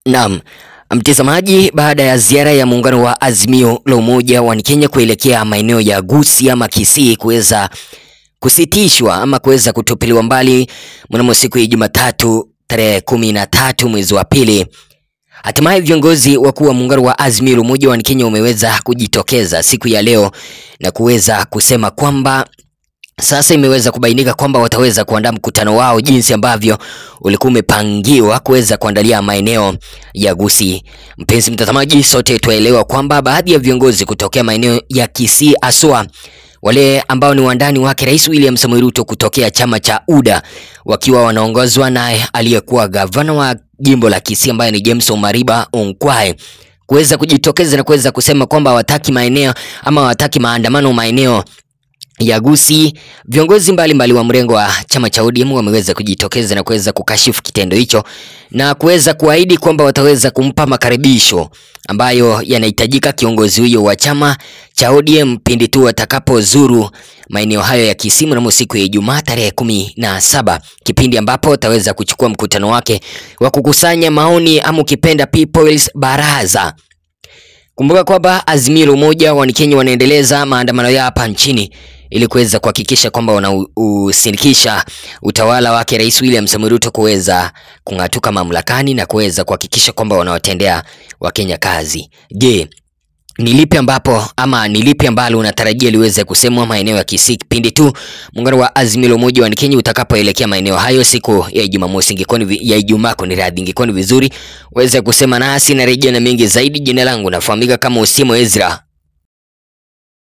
Naam, mtazamaji, baada ya ziara ya muungano wa Azimio la Umoja wa Kenya kuelekea maeneo ya Gusii ama Kisii kuweza kusitishwa ama kuweza kutupiliwa mbali mnamo siku ya Jumatatu tarehe kumi na tatu mwezi wa pili, hatimaye viongozi wakuu wa muungano wa Azimio la Umoja wa Kenya wameweza kujitokeza siku ya leo na kuweza kusema kwamba sasa imeweza kubainika kwamba wataweza kuandaa mkutano wao jinsi ambavyo ulikuwa umepangiwa kuweza kuandalia maeneo ya Gusii. Mpenzi mtazamaji, sote tuelewa kwamba baadhi ya viongozi kutokea maeneo ya Kisii aswa wale ambao ni wandani wake Rais William Samoei Ruto kutokea chama cha UDA wakiwa wanaongozwa naye aliyekuwa gavana wa jimbo la Kisii ambaye ni James Omariba Onkwae kuweza kujitokeza na kuweza kusema kwamba hawataki maeneo ama hawataki maandamano maeneo ya Gusii. Viongozi mbalimbali wa mrengo wa chama cha ODM wameweza kujitokeza na kuweza kukashifu kitendo hicho na kuweza kuahidi kwamba wataweza kumpa makaribisho ambayo yanahitajika kiongozi huyo wa chama cha ODM pindi tu watakapozuru maeneo hayo ya Kisii mnamo siku ya Ijumaa tarehe kumi na saba, kipindi ambapo wataweza kuchukua mkutano wake wa kukusanya maoni ama ukipenda People's Baraza. Kumbuka kwamba Azimio la Umoja wa Kenya wanaendeleza maandamano yao hapa nchini ili kuweza kuhakikisha kwamba wanausinikisha utawala wake Rais William Samoei Ruto kuweza kung'atuka mamlakani na kuweza kuhakikisha kwamba wanawatendea Wakenya kazi. Je, ni lipi ambapo ama ni lipi ambalo unatarajia liweze kusemwa maeneo ya Kisii pindi tu muungano wa Azimio la Umoja wa Kenya utakapoelekea maeneo hayo siku ya Jumamosi, ingekuwa ni ya Ijumaa, kwa radhi, ingekuwa ni vizuri uweze kusema nasi na rejea na mengi zaidi. Jina langu nafahamika kama Usimo Ezra